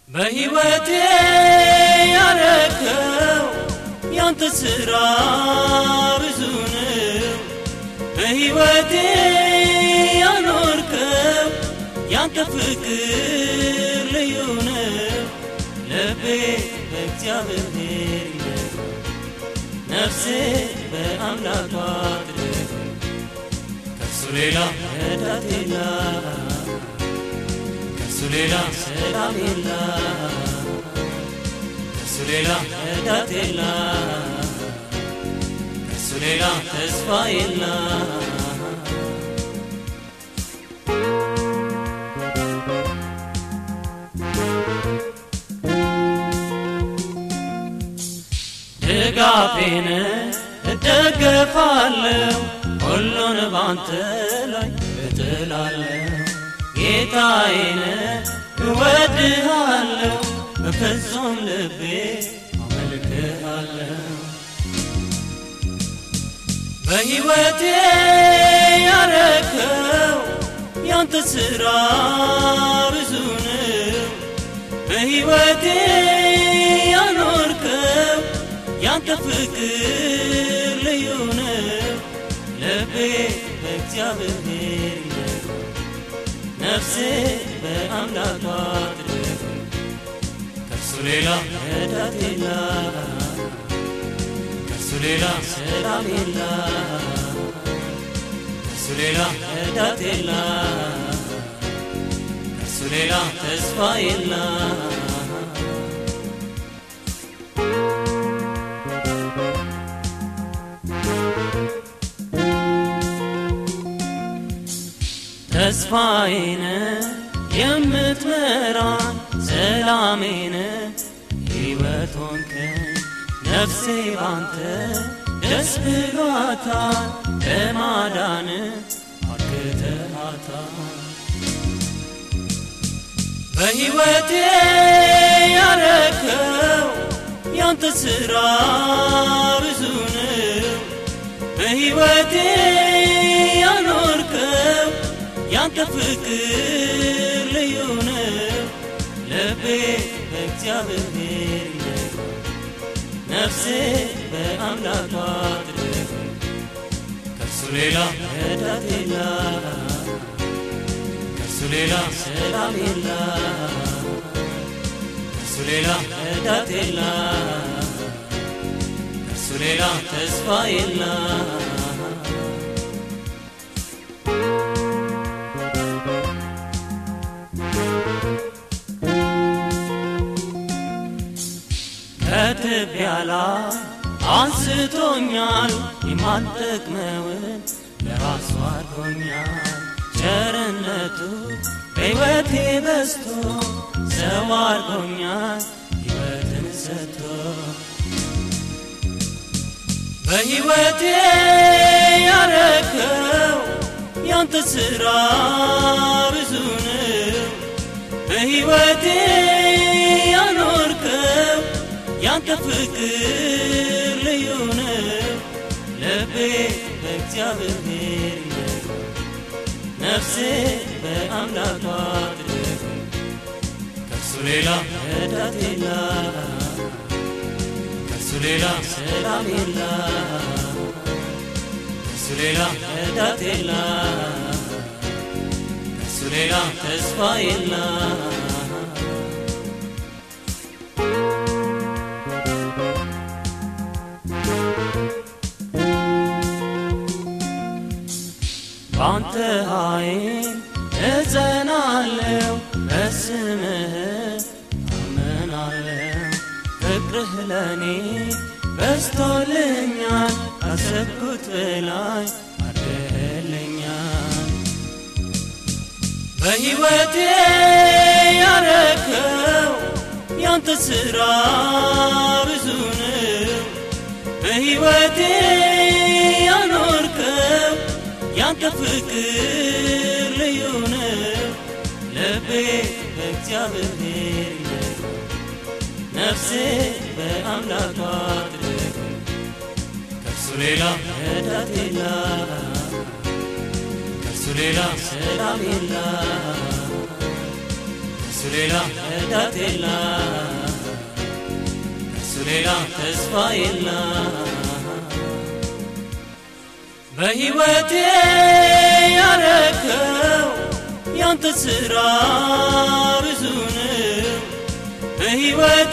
በሕይወቴ ያረከው ያንተ ሥራ ብዙ ነው። በሕይወቴ ያኖርከው ያንተ ፍቅር ልዩ ነው። ልቤ በእግዚአብሔር ይደግ፣ ነፍሴ በአምላኳ ትደግ። ከሱ ሌላ ረዳት የላት ከሱ ሌላ ሰላም የላ ከሱ ሌላ ረዳት የላ ከሱ ሌላ ተስፋ የላ ድጋፌን እደገፋለሁ ሁሉን ባንተ ላይ እጥላለሁ ጌታዬን እወድሃለሁ በፍጹም ልቤ አመልክሃለሁ በሕይወቴ ያረከው ያንተ ሥራ ብዙ ነው። በሕይወቴ ያኖርከው ያንተ ፍቅር ልዩ ነው። ልቤ በእግዚአብሔር ይደግ፣ ነፍሴ በአምላኳ ትደግ። ከሱ ሌላ ረዳት የላ ከሱ ሌላ ሰላም የላ ከሱ ሌላ ረዳት የላ ከሱ ሌላ ተስፋ የላ ተስፋዬን የምትመራን ሰላሜን ሕይወት ሆንከኝ ነፍሴ ባንተ ደስ ብሏታል በማዳን አርክተሃታል በሕይወቴ ያረከው ያንተ ሥራ ብዙ ነው። በሕይወቴ ያኖርከው ያንተ ፍቅር ልዩ ነው። ልቤ በእግዚአብሔር ይደግ፣ ነፍሴ በአምላኳ ትደግ። ከሱ ሌላ ረዳት የላ ከሱ ሌላ ሰላም የላ ከሱ ሌላ ረዳት የላ ከሱ ሌላ ተስፋ የላ ከትቢያ ላይ አንስቶኛል የማልጠቅመውን ለራሱ አድርጎኛል። ቸርነቱ በሕይወቴ በዝቶ ሰው አድርጎኛል ሕይወትን ሰጥቶ በሕይወቴ ያረከው ያንተ ሥራ ብዙ ነው። በሕይወቴ ያኖርከው ያንተ ፍቅር ልዩ ነው። ልቤ በእግዚአብሔር ይደግ፣ ነፍሴ በአምላኳ ትደግ። ከሱ ሌላ ረዳት የላ ከሱ ሌላ ሰላም የላ ከሱ ሌላ ረዳት የላ ከሱ ሌላ ተስፋ የላ ባንተ ኃይል እጸናለሁ፣ በስምህ አመናለሁ። ፍቅርህ ለእኔ በስቶልኛል፣ ካሰብኩት በላይ አድርገህልኛል። በሕይወቴ ያረከው ያንተ ሥራ ብዙ ነው። በሕይወቴ ያኖርከው ያንተ ፍቅር ልዩ ነው። ልቤ በእግዚአብሔር ይደግ፣ ነፍሴ በአምላኳ ትደግ። ከሱ ሌላ ረዳት የላ ከሱ ሌላ ሰላም የላ ከሱ ሌላ ረዳት የላ ከሱ ሌላ ተስፋ የላ በሕይወቴ ያረከው ያንተ ሥራ ብዙ ነው በሕይወቴ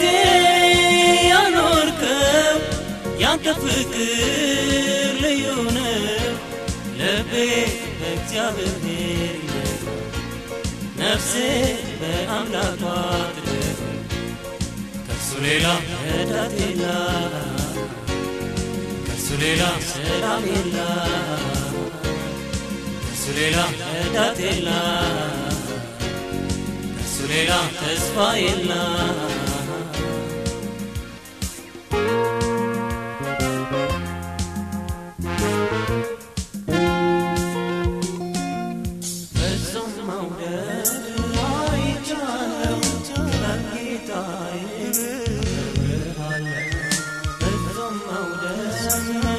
ያኖርከው ያንተ ፍቅር ልዩ ነው ልቤ በእግዚአብሔር ይመካ ነፍሴ በአምላኳ ትደግ ከሱ ሌላ ረዳት የላ ከሱ ሌላ ሰላም የላ ከሱ ሌላ ረዳት የላ ከሱ ሌላ ተስፋ የላ ፍጹም መውደድ አይቻለው በጌታዬ ፍጹም መውደድ